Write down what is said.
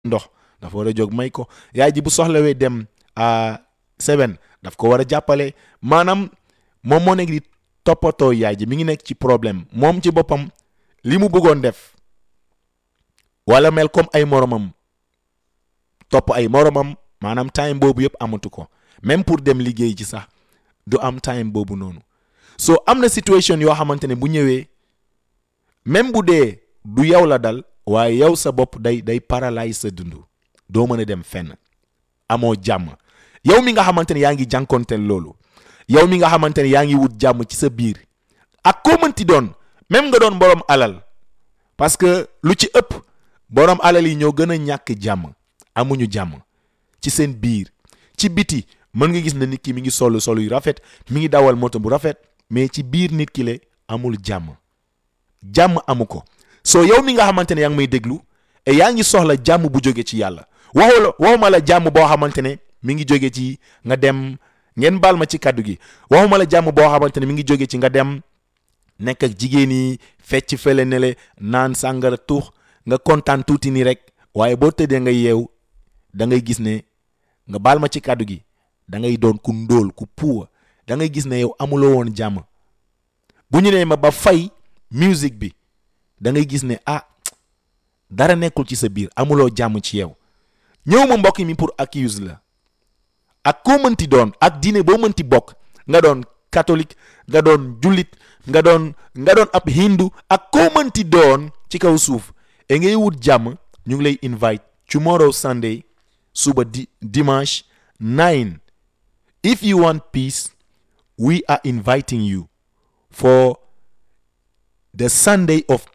ndox dafa war a jóg may ko yaay ji bu soxlawee dem a seven daf ko war a jàppale maanaam moom moo nekk di toppatoo yaay ji mi ngi nekk ci problème moom ci boppam li mu bëggoon def wala mel comme ay moromam topp ay moromam maanaam time boobu yëpp amatu ko même pour dem liggéey ci sax du am time boobu noonu so am na situation yoo xamante ne bu ñëwee même bu dee du yow la dal waaye yow sa bopp day day paralyse sa dund doo mën a dem fenn amoo jàmm yow mi nga xamante ne yaa ngi jànkonteel loolu yow mi nga xamante ne yaa ngi wut jàmm ci sa biir ak koo mënti doon même nga doon borom alal parce que lu ci ëpp borom alal yi ñoo gën a ñàkk jàmm amuñu jàmm ci seen biir ci biti mën nga gis ne nit ki mi ngi solu solu yu rafet mi ngi dawal moto bu rafet mais ci biir nit ki le amul jàmm jàmm amu ko soo yow mi nga xamante ne yaa ngi may déglu et yaa ngi soxla jàmm bu jóge ci yàlla waxu la waxuma la jàmm boo xamante ne mi ngi jóge ci nga dem ngeen baal ma ci kàddu gi waxuma la jàmm boo xamante ne mi ngi jóge ci nga dem nekk ak jigéen yi fecc fele ne le naan sàngara tuux nga kontaan tuuti nii rek waaye boo tëddee nga yeew da ngay gis ne nga baal ma ci kàddu gi da ngay doon ku ndóol ku puuwa da ngay gis ne yow amuloo woon jàmm bu ñu nee ma ba fay musique bi da ngay gis ne ah dara nekkul ci sa biir amuloo jàmm ci yow ñëw ma mbokk mi pour accuse la ak koo mënti doon ak diine boo mënti bokk nga doon catholique nga doon jullit nga doon nga doon ab hindu ak koo mënti doon ci kaw suuf et ngay wut jàmm ñu ngi lay invite tomorrow Sunday suba di dimanche 9 if you want peace we are inviting you for the Sunday of